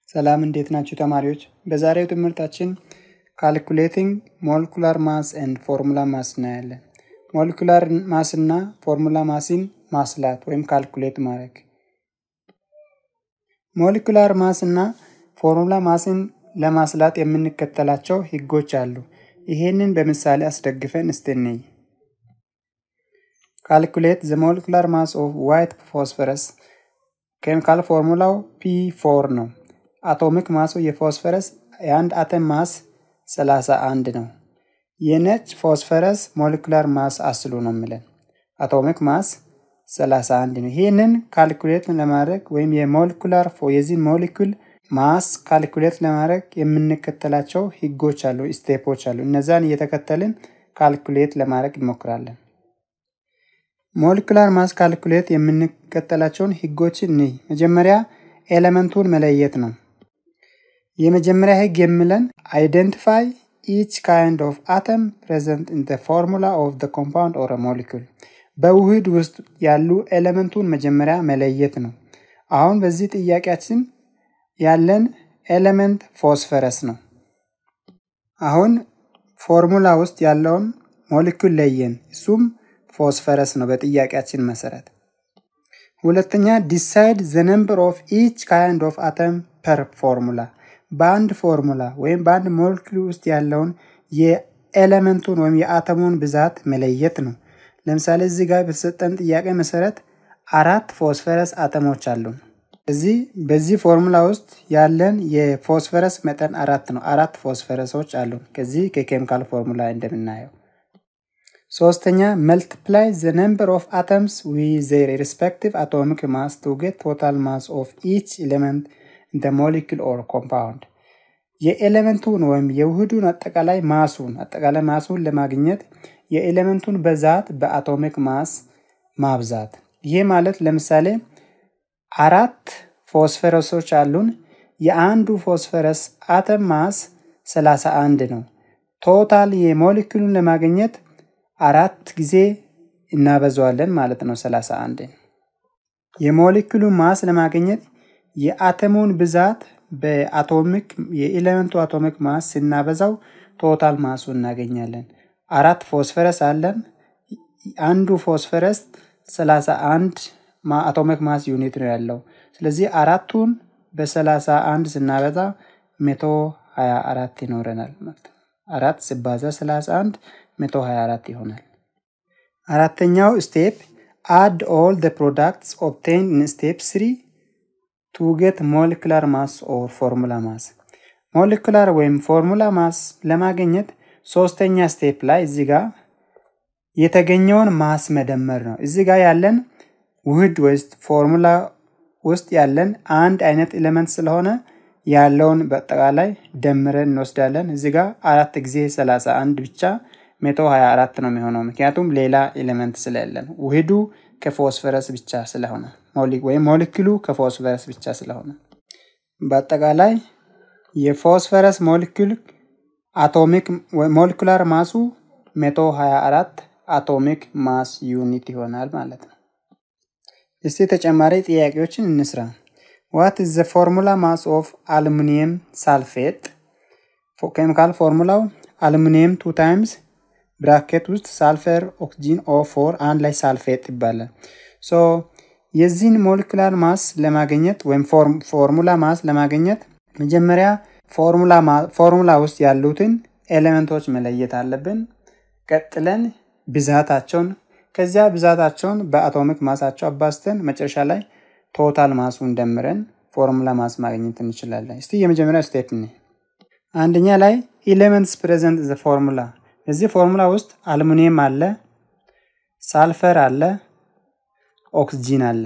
ሰላም እንዴት ናችሁ ተማሪዎች? በዛሬው ትምህርታችን ካልኩሌቲንግ ሞለኩላር ማስ ኤንድ ፎርሙላ ማስ እናያለን። ሞለኩላር ማስ እና ፎርሙላ ማስን ማስላት ወይም ካልኩሌት ማድረግ። ሞለኩላር ማስ እና ፎርሙላ ማስን ለማስላት የምንከተላቸው ህጎች አሉ። ይሄንን በምሳሌ አስደግፈን እስቲ እንይ። ካልኩሌት ዘ ሞለኩላር ማስ ኦፍ ዋይት ፎስፈረስ ኬሚካል ፎርሙላው ፒ ፎር ነው። አቶሚክ ማሱ የፎስፈረስ የአንድ አተም ማስ 31 ነው። የነጭ ፎስፈረስ ሞለኩላር ማስ አስሉ ነው የሚለን አቶሚክ ማስ 31 ነው። ይህንን ካልኩሌት ለማድረግ ወይም የሞለኩላር የዚህ ሞለኩል ማስ ካልኩሌት ለማድረግ የምንከተላቸው ህጎች አሉ፣ ስቴፖች አሉ። እነዛን እየተከተልን ካልኩሌት ለማድረግ እንሞክራለን። ሞለኩላር ማስ ካልኩሌት የምንከተላቸውን ህጎችን እንይ። መጀመሪያ ኤሌመንቱን መለየት ነው። የመጀመሪያ ህግ የሚለን አይደንቲፋይ ኢች ካይንድ ኦፍ አተም ፕሬዘንት ኢን ፎርሙላ ኦፍ ኮምፓውንድ ኦር ሞሊኩል በውህድ ውስጥ ያሉ ኤሌመንቱን መጀመሪያ መለየት ነው። አሁን በዚህ ጥያቄያችን ያለን ኤሌመንት ፎስፈረስ ነው። አሁን ፎርሙላ ውስጥ ያለውን ሞሊኩል ለየን፣ እሱም ፎስፈረስ ነው በጥያቄያችን መሰረት። ሁለተኛ ዲሳይድ ዘ ነምበር ኦፍ ኢች ካይንድ ኦፍ አተም ፐር ፎርሙላ በአንድ ፎርሙላ ወይም በአንድ ሞለኪል ውስጥ ያለውን የኤሌመንቱን ወይም የአተሙን ብዛት መለየት ነው። ለምሳሌ እዚህ ጋር በተሰጠን ጥያቄ መሰረት አራት ፎስፈረስ አተሞች አሉን። እዚህ በዚህ ፎርሙላ ውስጥ ያለን የፎስፈረስ መጠን አራት ነው። አራት ፎስፈረሶች አሉን ከዚህ ከኬሚካል ፎርሙላ እንደምናየው። ሶስተኛ መልቲፕላይ ዘ ነምበር ኦፍ አተምስ ዊ ዘር ሪስፔክቲቭ አቶሚክ ማስ ቱ ጌት ቶታል ማስ ኦፍ ኢች ኤሌመንት ኢን ሞሊኩል ኦር ኮምፓውንድ የኤሌመንቱን ወይም የውህዱን አጠቃላይ ማሱን አጠቃላይ ማሱን ለማግኘት የኤሌመንቱን ብዛት በአቶሚክ ማስ ማብዛት። ይሄ ማለት ለምሳሌ አራት ፎስፈረሶች አሉን። የአንዱ ፎስፈረስ አተም ማስ 31 ነው። ቶታል የሞሊኩሉን ለማግኘት አራት ጊዜ እናበዛዋለን ማለት ነው 31 የሞሊኩሉ ማስ ለማግኘት የአተሙን ብዛት በአቶሚክ የኤሌመንቱ አቶሚክ ማስ ስናበዛው ቶታል ማሱ እናገኛለን። አራት ፎስፈረስ አለን። አንዱ ፎስፈረስ 31 አቶሚክ ማስ ዩኒት ነው ያለው። ስለዚህ አራቱን በ31 ስናበዛ 124 ይኖረናል ማለት ነው። አራት ሲባዛ 31 124 ይሆናል። አራተኛው ስቴፕ አድ ኦል ደ ፕሮዳክትስ ኦብቴን ኢን ስቴፕ ስሪ ቱ ጌት ሞለኩላር ማስ ኦር ፎርሙላ ማስ። ሞለኩላር ወይም ፎርሙላ ማስ ለማግኘት ሶስተኛ ስቴፕ ላይ እዚህ ጋር የተገኘውን ማስ መደመር ነው። እዚህ ጋር ያለን ውህድ ውስጥ ፎርሙላ ውስጥ ያለን አንድ አይነት ኤሌመንት ስለሆነ ያለውን በአጠቃላይ ደምረን እንወስዳለን። እዚህ ጋር አራት ጊዜ 31 ብቻ 124 ነው የሚሆነው ምክንያቱም ሌላ ኤሌመንት ስለሌለን ውህዱ ከፎስፈረስ ብቻ ስለሆነ ወይም ሞሊኪሉ ከፎስፈረስ ብቻ ስለሆነ በአጠቃላይ የፎስፈረስ ሞሊኪል አቶሚክ ሞሊኩላር ማሱ 124 አቶሚክ ማስ ዩኒት ይሆናል ማለት ነው። እስቲ ተጨማሪ ጥያቄዎችን እንስራ። ዋት ኢዝ ዘ ፎርሙላ ማስ ኦፍ አሉሚኒየም ሳልፌት? ኬሚካል ፎርሙላው አሉሚኒየም ቱ ታይምስ ብራኬት ውስጥ ሳልፈር ኦክሲጂን ኦ ፎር አንድ ላይ ሳልፌት ይባላል። ሶ የዚህን ሞለኩላር ማስ ለማግኘት ወይም ፎርሙላ ማስ ለማግኘት መጀመሪያ ፎርሙላ ውስጥ ያሉትን ኤሌመንቶች መለየት አለብን። ቀጥለን ብዛታቸውን ከዚያ ብዛታቸውን በአቶሚክ ማሳቸው አባስተን መጨረሻ ላይ ቶታል ማሱን ደምረን ፎርሙላ ማስ ማግኘት እንችላለን። እስቲ የመጀመሪያ ስቴፕ ነ አንደኛ ላይ ኤሌመንትስ ፕሬዘንት ዘ ፎርሙላ እዚህ ፎርሙላ ውስጥ አልሙኒየም አለ፣ ሳልፈር አለ፣ ኦክስጂን አለ።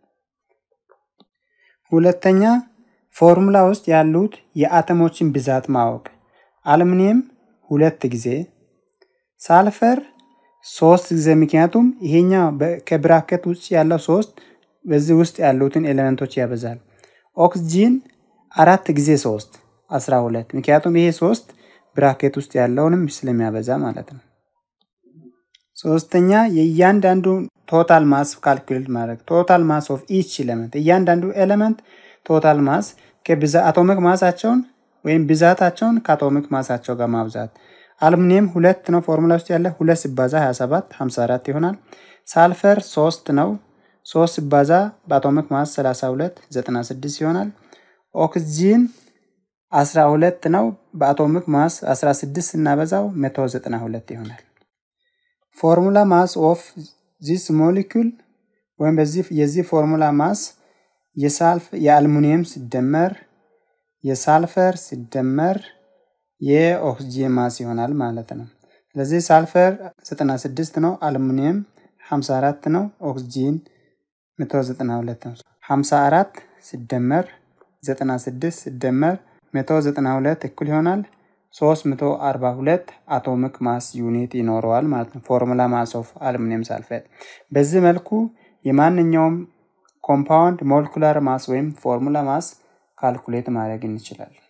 ሁለተኛ ፎርሙላ ውስጥ ያሉት የአተሞችን ብዛት ማወቅ አልሙኒየም ሁለት ጊዜ፣ ሳልፈር ሶስት ጊዜ ምክንያቱም ይሄኛው ከብራኬት ውጭ ያለው ሶስት በዚህ ውስጥ ያሉትን ኤሌመንቶች ያበዛል። ኦክስጂን አራት ጊዜ ሶስት አስራ ሁለት ምክንያቱም ይሄ ሶስት ብራኬት ውስጥ ያለውንም ስለሚያበዛ ማለት ነው። ሶስተኛ የእያንዳንዱ ቶታል ማስ ካልኩሌት ማድረግ ቶታል ማስ ኦፍ ኢች ኤሌመንት እያንዳንዱ ኤሌመንት ቶታል ማስ አቶሚክ ማሳቸውን ወይም ብዛታቸውን ከአቶሚክ ማሳቸው ጋር ማብዛት። አልሙኒየም ሁለት ነው ፎርሙላ ውስጥ ያለ ሁለት ሲባዛ 27 54 ይሆናል። ሳልፈር ሶስት ነው ሶስት ሲባዛ በአቶሚክ ማስ 32 96 ይሆናል። ኦክስጂን 12 ነው በአቶሚክ ማስ 16 ስናበዛው 192 ይሆናል። ፎርሙላ ማስ ኦፍ ዚስ ሞሊኩል ወይም በዚህ የዚህ ፎርሙላ ማስ የሳልፍ የአልሙኒየም ሲደመር የሳልፈር ሲደመር የኦክስጂን ማስ ይሆናል ማለት ነው። ስለዚህ ሳልፈር 96 ነው፣ አልሙኒየም 54 ነው፣ ኦክስጂን 192 ነው። 54 ሲደመር 96 ሲደመር 192 እኩል ይሆናል 342 አቶሚክ ማስ ዩኒት ይኖረዋል ማለት ነው። ፎርሙላ ማስ ኦፍ አሉሚኒየም ሳልፌት። በዚህ መልኩ የማንኛውም ኮምፓውንድ ሞለኩላር ማስ ወይም ፎርሙላ ማስ ካልኩሌት ማድረግ እንችላለን።